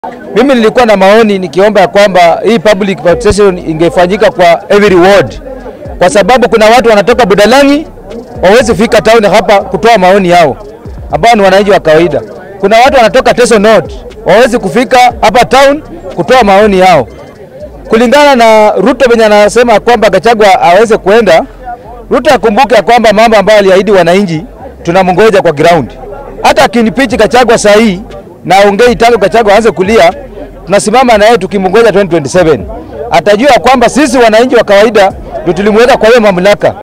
Mimi nilikuwa na maoni nikiomba ya kwamba hii public participation ingefanyika kwa every ward, kwa sababu kuna watu wanatoka Budalangi wawezi fika town hapa kutoa maoni yao, ambao ni wananchi wa kawaida. Kuna watu wanatoka Teso North wawezi kufika hapa town kutoa maoni yao, kulingana na Ruto venye anasema kwamba Gachagua aweze kuenda. Ruto akumbuke ya kwamba mambo ambayo aliahidi wananchi tunamngoja kwa ground. Hata akinipichi Gachagua saa hii na ongei tangu Gachagua aanze kulia, tunasimama na yeye tukimngoja 2027 atajua kwamba sisi wananchi wa kawaida ndio tulimweka kwa hiyo mamlaka.